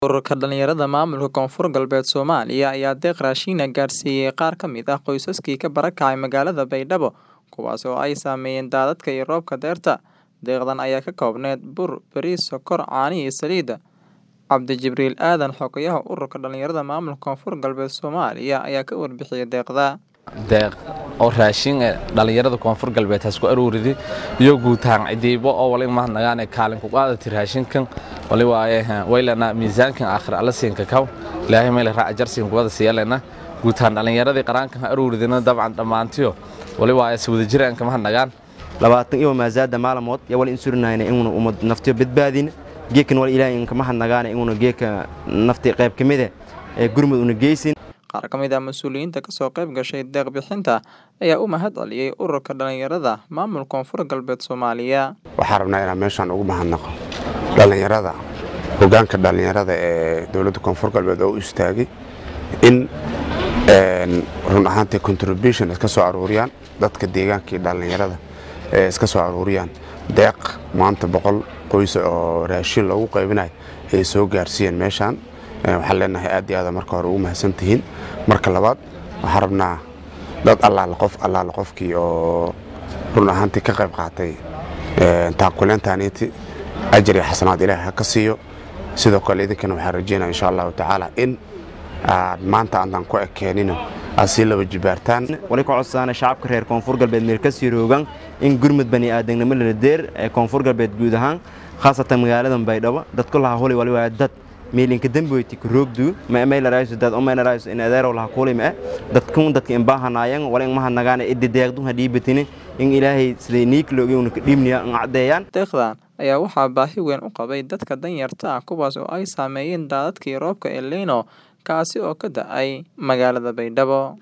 Ururka dhalinyarada maamulka Koonfur Galbeed Soomaaliya ayaa deeq raashin ah gaarsiiyay qaar ka mid ah qoysaskii ka barakacay magaalada Baydhabo, kuwaas oo ay saameeyeen daadadka iyo roobka dayrta. Deeqdan ayaa ka koobneyd bur, bariis, sokor, caano iyo saliid. Cabdi Jibriil Aadan, xogayaha Ururka Dhalinyarada Maamulka Koonfur Galbeed Soomaaliya ayaa ka warbixiyay deeqda. deeq oo raashin ee dhalinyarada koonfur galbeed hasku aruuridi iyo guutaan cidiibo oo wali mahadnagaane kaalin ku qaadati raashinkan wali waaye waylana miisaankan aakhir alla siinka kaw ilaahay meel raac jarsiin kubada siiyalena guutaan dhalinyaradii qaraankan aruuridina dabcan dhammaantiyo wali waaye si wada jiraan ka mahadnagaan labaatan iyo maasaada maalamood yaa wali insurinayna inuna umad naftiyo badbaadin geekan wali ilaahay inka mahadnagaana inuna geeka nafti qayb ka mide ee gurmud una geysin Qaar ka mid ah mas'uuliyiinta ka soo qayb gashay deeq bixinta ayaa u mahad celiyay Ururka Dhalinyarada Maamulka Koonfur Galbeed Soomaaliya. waxaan rabnaa inaan meeshaan ugu mahadnaqo dhallinyarada hoggaanka dhallinyarada ee dowladda koonfur galbeed oo u istaagay in een, run ahaantii contribution iska soo aruuriyaan dadka deegaankii dhallinyarada ee iska soo aruuriyaan deeq maanta boqol qoys oo raashin loogu qaybinayo ayay soo gaarsiiyeen meeshaan Ee, waxaan leenahay aad iyo aad marka hore ugu mahadsan tihiin marka labaad waxaan rabnaa dad allaala qof allaala qofkii oo run ahaantii ka qayb qaatay ee, taakuleentaaniiti ajar iyo xasanaad ilaahay ha ka siiyo sidoo kale idinkana waxaan rajeynaya insha allahu tacaala in aad maanta aanan ku ekeenino aad sii laba jibaartaan wali ka codsaana shacabka reer koonfur galbeed meel ka sii roogan in gurmud bani aadamnimo lala deer ee koonfur galbeed guud ahaan khaasatan magaalada baydhabo dadku laha huli wali waa dad meelinka damboyti ku roogdu ma meelarayso dad o meelarayso in adeerow laha kuli ma dadkun dadka in baahanayan wali in mahadnagaana iddi deeqdun ha dhiibatini in ilaahay siday niik loogi una ka dhiibniya in caddeeyaan Deeqdan ayaa waxaa baahi weyn u qabay dadka danyarta ah kuwaas oo ay saameeyeen daadadkii roobka El Niño kaasi oo ka da'ay magaalada Baydhabo.